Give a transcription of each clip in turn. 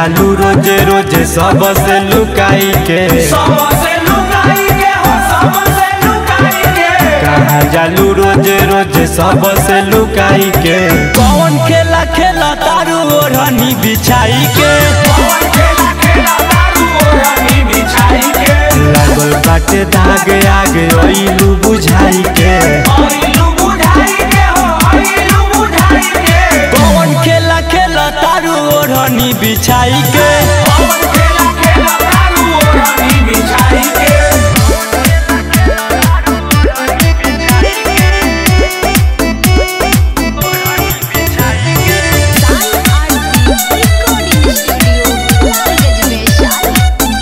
जालू रोजे रोजे सबसे लुकाई के सबसे लुकाई के हो सबसे लुकाई के कहाँ जालू रोजे रोजे सबसे लुकाई के कौन खेला खेला तारू ओढ़नी बिछाई के कौन खेला खेला दारू ओढ़नी बिछाई के लागल बाटे दाग आगे ओइलू बुझाई के आइलू बुझाई के हो आइलू बुझाई के कौन खेला खेला तारू ओढ़नी बिछाई के कौन खेला खेला दारू ओढ़नी बिछाई के साई आरती रिकॉर्डिंग स्टूडियो लालगंज वैशाली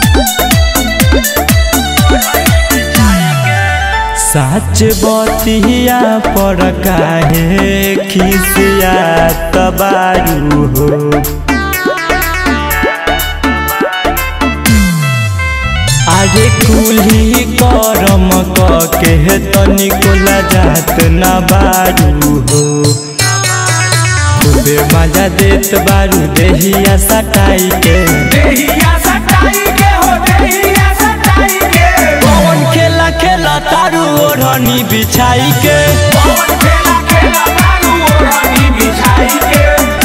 सच बतिया पर काहे खिसिया तबारू हो आगे कुली करम के तनिको लजात न बारू हो खूबे मजा देत बारू देहिया सटाई के देहिया सटाई के हो देहिया सटाई के कौन खेला खेला तारू ओढ़नी बिछाई के कौन खेला खेला दारू ओढ़नी बिछाई के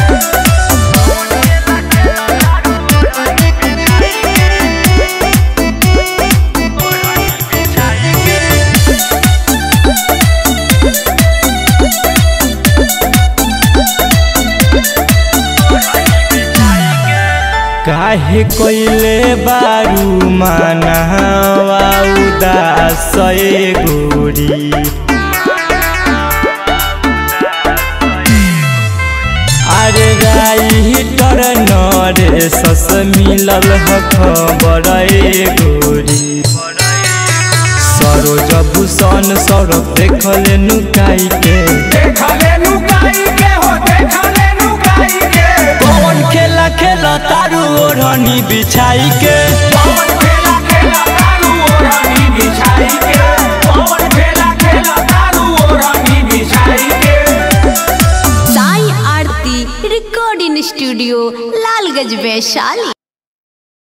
काहे कोइले बारू मानवा उदास ए गोरी अरे राई तर नरे सस मिलल ह खबर ए गोरी सरोज भूषण सड़क देखले नुकाई के देखले नुकाई के हो देखले नुकाई के कौन खेला खेला तारू ओढ़नी बिछाई के कौन खेला खेला दारू ओढ़नी बिछाई के कौन खेला खेला दारू ओढ़नी बिछाई के साई आरती रिकॉर्डिंग स्टूडियो लालगंज वैशाली